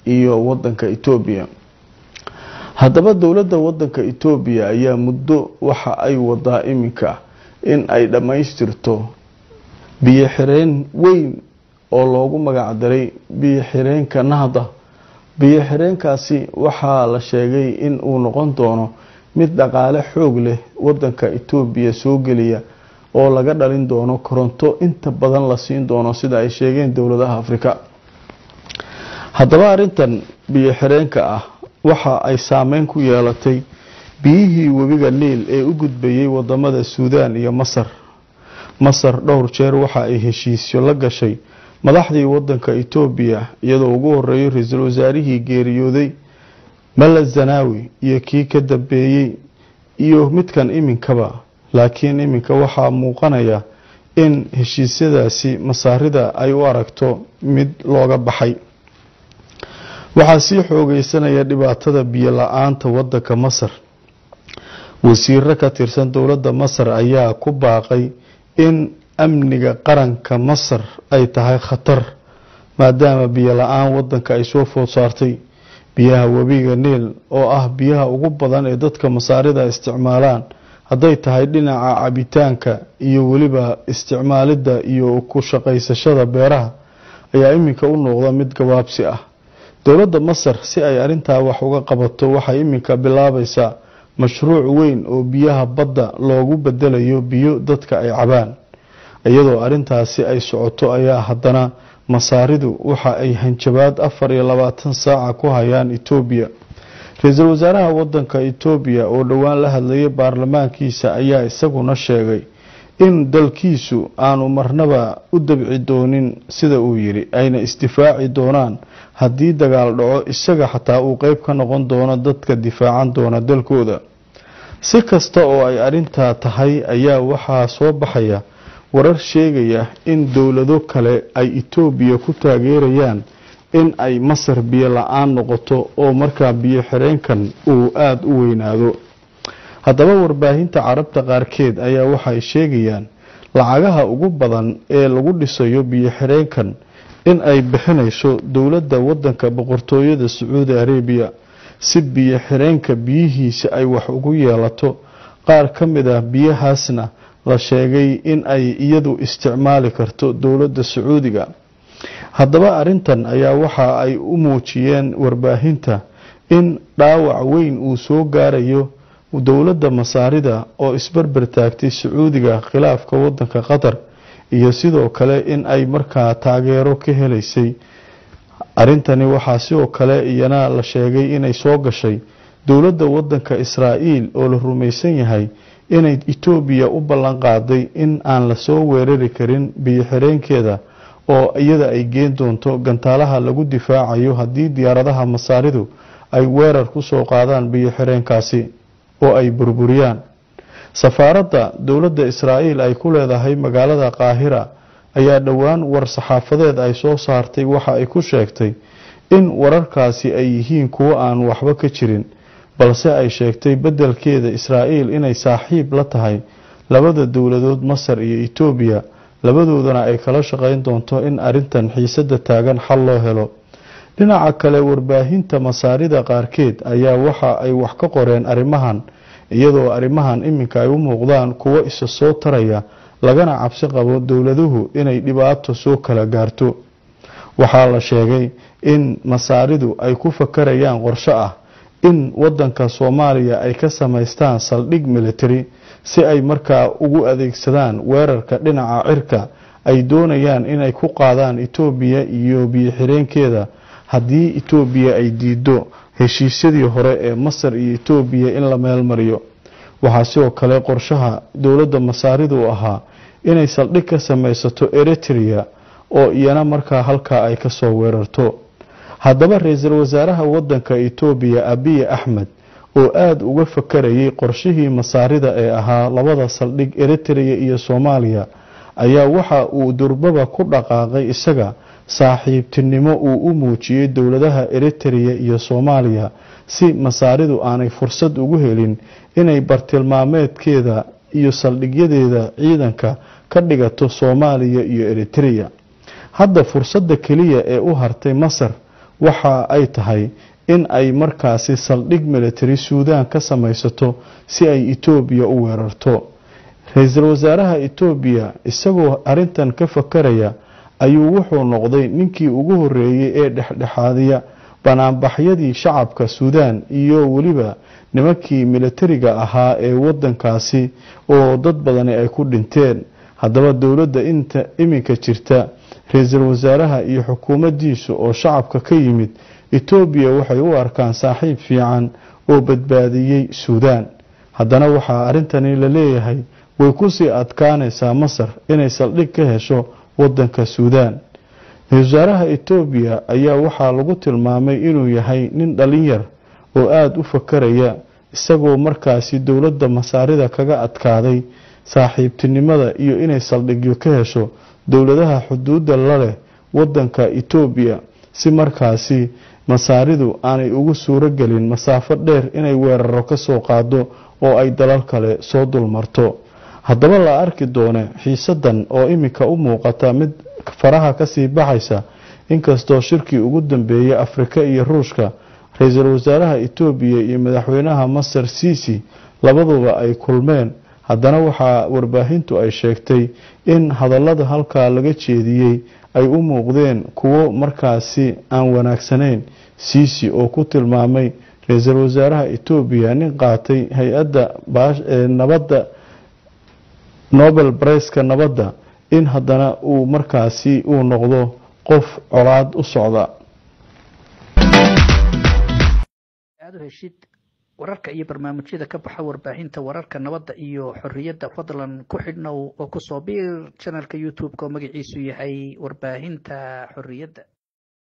iyo wadanka etoobiya haddaba dowladda wadanka etoobiya ayaa muddo waxa ay wadaa iminka in ay dhammaystirto biyo xireen weyn oo loogu magacdaray biyo xireenka nahda biyo xireenkaasi waxaa la sheegay in uu noqon doono mid dhaqaale xoog leh wadanka etoobiya soo geliya oo laga dhalin doono koronto inta badan la siin doono sida ay sheegeen dowladaha afrika haddaba arintan biyo xireenka ah waxa ay saameyn ku yeelatay biyihii webiga niil ee u gudbayay wadamada suudaan iyo masar masar dhowr jeer waxa ay heshiisyo la gashay madaxdii wadanka etoobiya iyadoo ugu horeeyo ra-iisul wasaarihii geeriyooday mala zanaawi iyo kii ka dambeeyey iyo midkan iminkaba laakiin iminka waxaa muuqanaya in heshiisyadaasi masaarida ay u aragto mid looga baxay waxaa sii xoogeysanaya dhibaatada biyo la-aanta wadanka masar wasiiro ka tirsan dowladda masar ayaa ku baaqay in amniga qaranka masar ay tahay khatar maadaama biyo la-aan wadanka ay soo food saartay biyaha webiga niil oo ah biyaha ugu badan ee dadka masaarida isticmaalaan hadday tahay dhinaca cabitaanka iyo weliba isticmaalidda iyo ku shaqaysashada beeraha ayaa iminka u noqda mid gabaabsi ah dowladda masar si ay arintaa wax uga qabato waxay iminka bilaabaysaa mashruuc weyn oo biyaha badda loogu bedelayo biyo dadka ay cabaan iyadoo arintaasi ay socoto ayaa haddana masaaridu waxa ay hanjabaad afar iyo labaatan saaca ku hayaan etoobiya ra-iisul wasaaraha wadanka etoobiya oo dhowaan la hadlayay baarlamaankiisa ayaa isaguna sheegay in dalkiisu aanu marnaba u dabci doonin sida uu yidhi ayna isdifaaci doonaan haddii dagaal dhaco isaga xataa uu qeyb ka noqon doono dadka difaacan doona dalkooda si kasta oo ay arintaa tahay ayaa waxaa soo baxaya warar sheegaya in dowlado kale ay etoobiya ku taageerayaan in ay masar biyo la-aan noqoto oo markaa biyo xireenkan uu aada u weynaado haddaba warbaahinta carabta qaarkeed ayaa waxay sheegayaan lacagaha ugu badan ee lagu dhisayo biyo xireenkan in ay bixinayso dowladda wadanka boqortooyada sacuudi arabiya si biyo xireenka biyihiisa ay wax ugu yeelato qaar ka mid ah biyahaasna la sheegay in ay iyadu isticmaali karto dowladda sacuudiga haddaba arintan ayaa waxa ay u muujiyeen warbaahinta in dhaawac weyn uu soo gaarayo dowladda masaarida oo isbarbar taagtay sacuudiga khilaafka wadanka qatar iyo sidoo kale in ay markaa taageero ka helaysay arintani waxaa sidoo kale iyana la sheegay inay soo gashay dowladda wadanka israa'iil oo la rumaysan yahay inay etoobiya u ballan qaaday in aan lasoo weerari karin biyo xireenkeeda oo iyada ay geen doonto gantaalaha lagu difaacayo haddii diyaaradaha masaaridu ay weerar kusoo qaadaan biyo xireenkaasi oo ay burburiyaan safaaradda dowladda israa'iil ay ku leedahay magaalada qaahira ayaa dhowaan war saxaafadeed ay soo saartay waxa ay ku sheegtay in wararkaasi ay yihiin kuwo aan waxba ka jirin balse ay sheegtay beddelkeeda israa'iil inay saaxiib la tahay labada dowladood masar iyo etoobiya labadoodana ay kala shaqayn doonto in arintan xiisada taagan xal loo helo dhinaca kale warbaahinta masaarida qaarkeed ayaa waxa ay wax ka qoreen arrimahan iyadoo arrimahan iminka ay u muuqdaan kuwo isa soo taraya lagana cabsi qabo dowladuhu inay dhibaato soo kala gaarto waxaa la sheegay in masaaridu ay ku fakarayaan qorsho ah in wadanka soomaaliya ay ka samaystaan saldhig military si ay markaa ugu adeegsadaan weerarka dhinaca cirka ay doonayaan inay ku qaadaan etoobiya iyo biyo-xireenkeeda haddii etoobiya ay diido heshiisyadii hore ee masar iyo etoobiya in la meel mariyo waxaa sidoo kale qorshaha dowladda masaaridu ahaa inay saldhig ka samaysato eritrea oo iyana markaa halkaa ay kasoo weerarto haddaba ra-iisul wasaaraha wadanka etoobiya abiy axmed oo aada uga fakarayay qorshihii masaarida ee ahaa labada saldhig eritrea iyo soomaaliya ayaa waxa uu durbaba ku dhaqaaqay isaga saaxiibtinimo uu u muujiyey dowladaha eritrea iyo soomaaliya si masaaridu aanay fursad ugu helin inay bartilmaameedkeeda iyo saldhigyadeeda ciidanka ka dhigato soomaaliya iyo eritrea hadda fursadda keliya ee u hartay masar waxa ay tahay in ay markaasi saldhig military suudaan ka samaysato si ay etoobiya u weerarto ra-iisul wasaaraha etoobiya isagoo arintan ka fakaraya ayuu wuxuu noqday ninkii ugu horeeyey ee dhexdhexaadiya banaanbaxyadii shacabka suudaan iyo weliba nimankii militariga ahaa ee wadankaasi oo dad badani ay ku dhinteen haddaba dowladda inta iminka jirta ra-iisul wasaaraha iyo xukuumaddiisu oo shacabka ka yimid etoobiya waxay u arkaan saaxiib fiican oo badbaadiyey suudaan haddana waxaa arrintani la leeyahay way kusii adkaanaysaa masar inay saldhig ka hesho wadanka suudaan ra-isul wasaaraha etoobiya ayaa waxaa lagu tilmaamay inuu yahay nin dhalin yar oo aada u fakaraya isagoo markaasi dowladda masaarida kaga adkaaday saaxiibtinimada iyo inay saldhigyo ka hesho dowladaha xuduudda la leh wadanka etoobiya si markaasi masaaridu aanay ugu suuro gelin masaafo dheer inay weeraro ka soo qaado oo ay dalal kale soo dulmarto haddaba la arki doone xiisadan oo iminka u muuqata mid faraha kasii baxaysa inkastoo shirkii ugu dambeeyey afrika iyo ruushka ra-iisul wasaaraha etoobiya iyo madaxweynaha masar siisi labaduba ay kulmeen haddana waxaa warbaahintu ay sheegtay in hadallada halkaa laga jeediyey ay u muuqdeen kuwo markaasi aan wanaagsanayn siisi oo ku tilmaamay ra-iisul wasaaraha etoobiya nin qaatay hay-adda nabadda nobel briceka nabadda in haddana uu markaasi uu noqdo qof colaad u socda aad u heshid wararka iyo barnaamijyada ka baxa warbaahinta wararka nabadda iyo xorriyadda fadlan ku xidhnow oo kusoo biir janalka youtube-ka oo magaciisu yahay warbaahinta xorriyadda